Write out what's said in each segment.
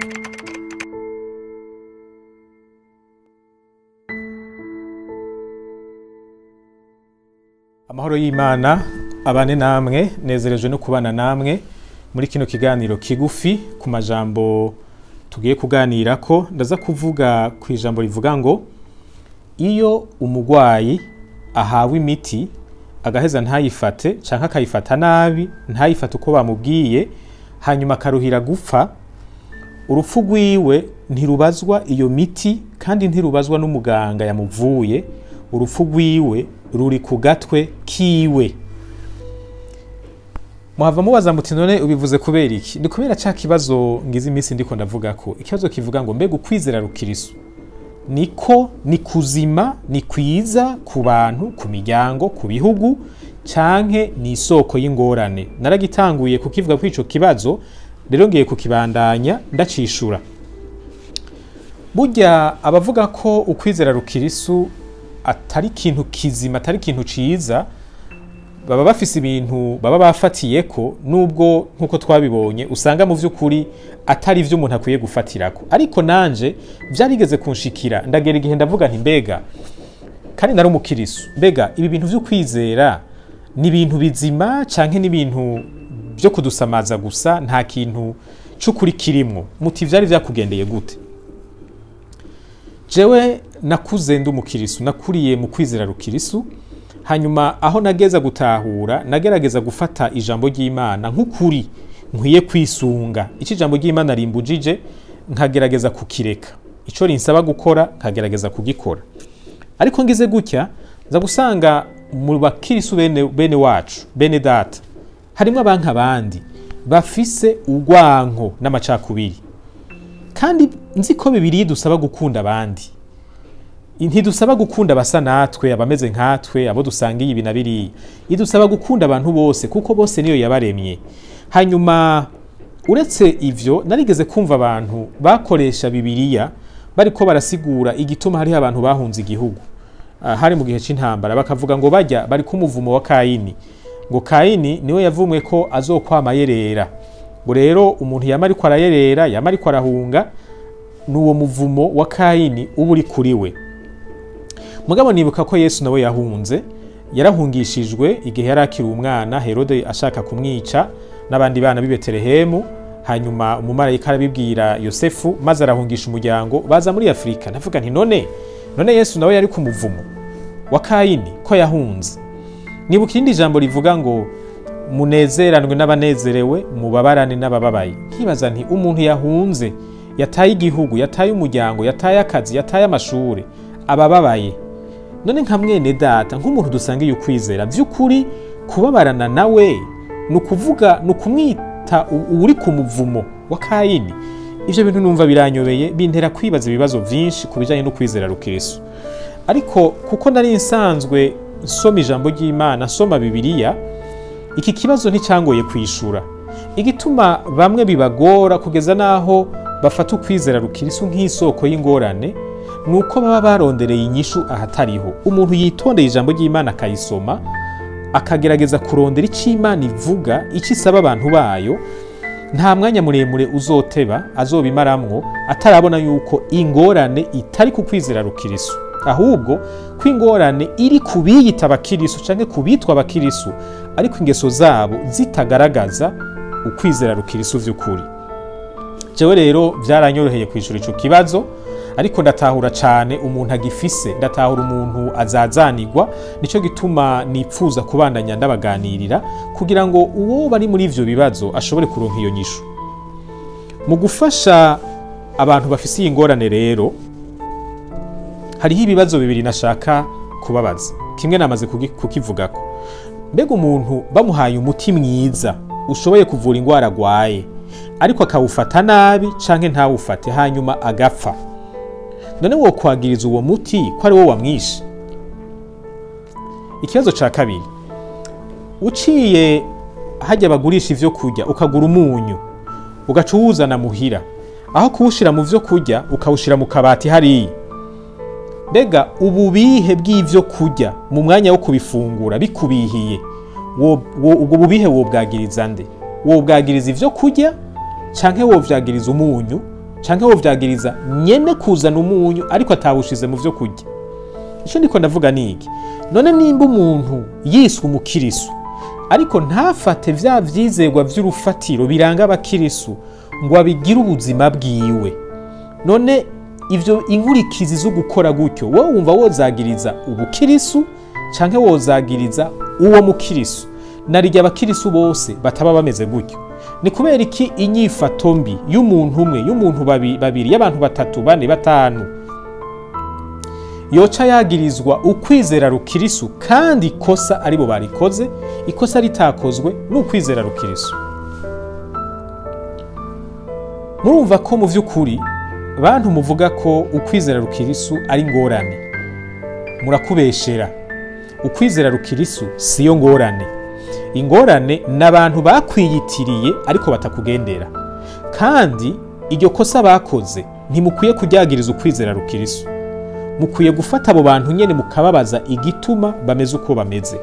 amahoro y'imana abane namwe nezerejwe no kubana namwe muri kino kiganiro kigufi ku majambo tugiye kuganira ko ndaza kuvuga ku ijambo rivuga ngo iyo umugwayi ahawe imiti agaheza ntayifate canke akayifata nabi ntayifate uko bamubwiye hanyuma akaruhira gupfa urupfu rwiwe ntirubazwa iyo miti kandi ntirubazwa n'umuganga yamuvuye urupfu rwiwe ruri ku gatwe kiwe muhava mubaza muti none ubivuze kubera iki ni kubera ca kibazo ngize iminsi ndiko ndavuga ko ikibazo kivuga ngo mbega ukwizera rukirisu niko ni kuzima ni kwiza ku bantu ku miryango ku bihugu canke ni isoko y'ingorane naragitanguye kukivuga kuri ico kibazo rero ngiye kukibandanya ndacishura burya abavuga ko ukwizera rukirisu atari ikintu kizima atari ikintu ciza baba bafise ibintu baba bafatiyeko nubwo nkuko twabibonye usanga mu vy'ukuri atari ivyo umuntu akwiye gufatirako ariko nanje vyarigeze kunshikira ndagera igihe ndavuga nti mbega kandi nari umukirisu mbega ibi bintu vyo kwizera ni ibintu bizima canke ni ibintu vyo kudusamaza gusa nta kintu c'ukuri kirimwo muti vyari vyakugendeye gute jewe nakuze ndi umukirisu nakuriye mu kwizera rukirisu hanyuma aho nageza gutahura nagerageza gufata ijambo ry'imana nk'ukuri nkwiye kwisunga icyo ijambo ry'imana rimbujije nkagerageza kukireka icyo rinsaba gukora nkagerageza kugikora ariko ngize gutya nza gusanga mu bakirisu bene, bene wacu bene data harimo abanka abandi bafise urwanko n'amacakubiri kandi nzi ko bibiri dusaba gukunda abandi ntidusaba gukunda abasa natwe abameze nkatwe abo dusangiye ibi na biriya idusaba gukunda abantu bose kuko bose niyo yabaremye hanyuma uretse ivyo narigeze kumva abantu bakoresha bibiliya bariko barasigura igituma hariho abantu bahunze igihugu uh, hari mu gihe c'intambara bakavuga ngo bajya bari kumuvumo wa kayini ngo kayini niwe yavumwe ko azokwama yerera ngo rero umuntu yama ariko arayerera yama ariko arahunga n'uwo muvumo wa kayini uba uri kuri we mugabo nibuka ko yesu nawe yahunze yarahungishijwe igihe yari akiri umwana herode ashaka kumwica n'abandi bana b'i betelehemu hanyuma umumarayika arabibwira yosefu maze arahungisha umuryango baza muri afurika ndavuga nti none none yesu nawe yari ku muvumo wa kayini ko yahunze nibuka irindi jambo rivuga ngo munezeranwe n'abanezerewe mubabarane n'abababaye nkibaza nti umuntu yahunze yataye igihugu yataye umuryango yataye akazi yataye amashuri abababaye none nka mwene data nk'umuntu dusangiye ukwizera by'ukuri kubabarana nawe ni ukuvuga ni ukumwita uri ku muvumo wa kayini ibyo bintu numva biranyobeye bintera kwibaza ibibazo byinshi ku bijyanye no kwizera rukirisu ariko kuko nari nsanzwe nsoma ijambo ry'imana nsoma bibiliya iki kibazo nticyangoye kwishura igituma bamwe bibagora kugeza n'aho bafata ukwizera rukirisu nk'isoko y'ingorane ni uko baba barondereye inyishu ahatariho umuntu yitondeye ijambo ry'imana akayisoma akagerageza kurondera icyo imana ivuga icyo isaba abantu bayo nta mwanya muremure uzoteba azobimaramwo atarabona yuko ingorane itari ku kwizera rukirisu ahubwo ko ingorane iri ku biyita abakirisu cyangwa ku bitwa abakirisu ariko ingeso zabo zitagaragaza ukwizera rukirisu by'ukuri jewe rero byaranyoroheye kwishura icyo kibazo ariko ndatahura cyane umuntu agifise ndatahura umuntu azazanirwa nicyo gituma nipfuza kubandanya ndabaganirira kugira ngo uwo bari muri ivyo bibazo ashobore kuronka iyo nyishu mu gufasha abantu bafise iyi ngorane rero hariho ibibazo bibiri nashaka kubabaza kimwe namaze kukivugako mbega umuntu bamuhaye umuti mwiza ushoboye kuvura indwara agwaye ariko akawufata nabi canke ntawufate hanyuma agapfa none wo kwagiriza uwo muti ko ari wo wamwishe ikibazo ca kabiri uciye hajya bagurisha ivyo kurya ukagura umunyu ugaca uwuzana muhira aho kuwushira mu vyo kurya ukawushira mu kabati hariya mbega ububihe bw'ivyo kurya mu mwanya wo kubifungura bikubihiye ubwo bubihe wobwagiriza nde wobwagiriza ivyo kurya canke wovyagiriza umunyu canke wovyagiriza nyene kuzana umunyu ariko atawushize mu vyo kurya ico ndiko ndavuga niki none nimba umuntu yiswe umukirisu ariko ntafate vya vyizerwa vy'urufatiro biranga abakirisu ngo abigire ubuzima bwiwe none ivyo inkurikizi zo gukora gutyo wowe wumva wozagiriza ubukirisu canke wozagiriza uwo mukirisu narirya abakirisu bose bataba bameze gutyo ni kubera iki inyifato mbi y'umuntu umwe y'umuntu babi- babiri y'abantu batatu bane batanu yoca yagirizwa ukwizera rukirisu kandi ikosa aribo barikoze ikosa ritakozwe n'ukwizera rukirisu murumva ko mu vy'ukuri bantu muvuga ko ukwizera rukirisu ari ngorane murakubeshera ukwizera rukirisu siyo ngorane ingorane ni abantu bakwiyitiriye ariko batakugendera kandi iryo kosa bakoze ntimukwiye kuryagiriza ukwizera rukirisu mukwiye gufata abo bantu nyene mukababaza igituma bameze uko bameze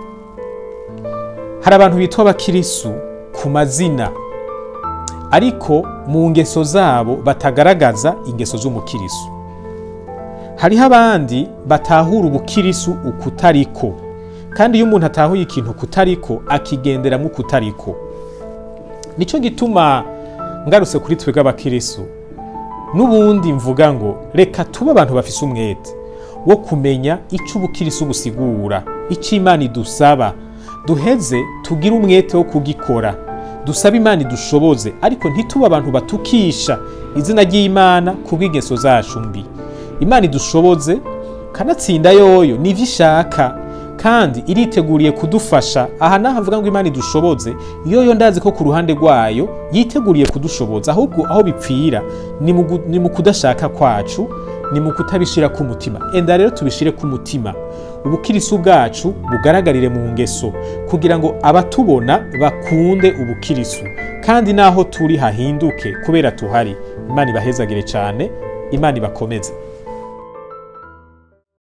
hari abantu bitwa abakirisu ku mazina ariko mu ngeso zabo batagaragaza ingeso z'umukirisu hariho abandi batahura ubukirisu ukutariko kandi iyo umuntu atahuye ikintu kutariko akigenderamo ukutariko nicyo gituma ngarutse kuri twebwe abakirisu n'ubundi mvuga ngo reka tube abantu bafise umwete wo kumenya icyo ubukirisu busigura icyo imana idusaba duheze tugire umwete wo kugikora dusabe imana idushoboze ariko ntitube abantu batukisha izina ry'imana kubw'ingeso zacu mbi imana idushoboze kanatsinda yoyo nivyo ishaka kandi iriteguriye kudufasha aha naho avuga ngo imana idushoboze yoyo ndazi ko ku ruhande rwayo yiteguriye kudushoboza ahubwo aho bipfira ni mu gu- ni mu kudashaka kwacu ni mu kutabishira ku mutima enda rero tubishire ku mutima ubukirisu bwacu bugaragarire mu ngeso kugira ngo abatubona bakunde ubukirisu kandi naho turi hahinduke kubera tuhari imana ibahezagire cyane imana ibakomeze